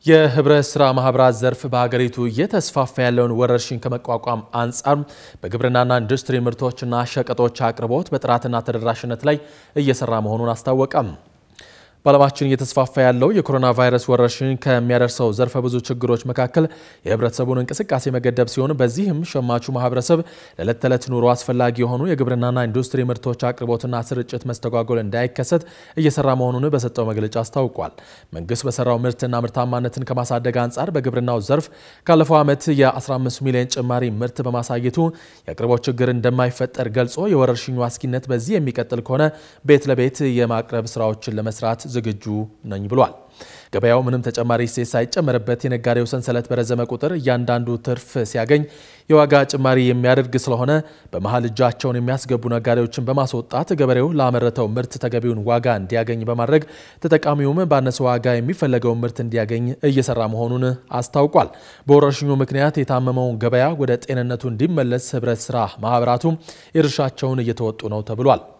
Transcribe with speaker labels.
Speaker 1: የህብረት ስራ ማህበራት ዘርፍ በሀገሪቱ እየተስፋፋ ያለውን ወረርሽኝ ከመቋቋም አንጻር በግብርናና ኢንዱስትሪ ምርቶችና ሸቀጦች አቅርቦት በጥራትና ተደራሽነት ላይ እየሰራ መሆኑን አስታወቀም። በዓለማችን እየተስፋፋ ያለው የኮሮና ቫይረስ ወረርሽኝ ከሚያደርሰው ዘርፈ ብዙ ችግሮች መካከል የህብረተሰቡን እንቅስቃሴ መገደብ ሲሆን በዚህም ሸማቹ ማህበረሰብ ለዕለት ተዕለት ኑሮ አስፈላጊ የሆኑ የግብርናና ኢንዱስትሪ ምርቶች አቅርቦትና ስርጭት መስተጓጎል እንዳይከሰት እየሰራ መሆኑን በሰጠው መግለጫ አስታውቋል። መንግስት በሰራው ምርትና ምርታማነትን ከማሳደግ አንጻር በግብርናው ዘርፍ ካለፈው ዓመት የ15 ሚሊዮን ጭማሪ ምርት በማሳየቱ የአቅርቦት ችግር እንደማይፈጠር ገልጾ የወረርሽኙ አስጊነት በዚህ የሚቀጥል ከሆነ ቤት ለቤት የማቅረብ ስራዎችን ለመስራት ዝግጁ ነኝ ብሏል። ገበያው ምንም ተጨማሪ እሴት ሳይጨመርበት የነጋዴው ሰንሰለት በረዘመ ቁጥር እያንዳንዱ ትርፍ ሲያገኝ የዋጋ ጭማሪ የሚያደርግ ስለሆነ በመሀል እጃቸውን የሚያስገቡ ነጋዴዎችን በማስወጣት ገበሬው ላመረተው ምርት ተገቢውን ዋጋ እንዲያገኝ በማድረግ ተጠቃሚውም ባነሰ ዋጋ የሚፈለገውን ምርት እንዲያገኝ እየሰራ መሆኑን አስታውቋል። በወረርሽኙ ምክንያት የታመመውን ገበያ ወደ ጤንነቱ እንዲመለስ ህብረት ስራ ማህበራቱ የድርሻቸውን እየተወጡ ነው ተብሏል።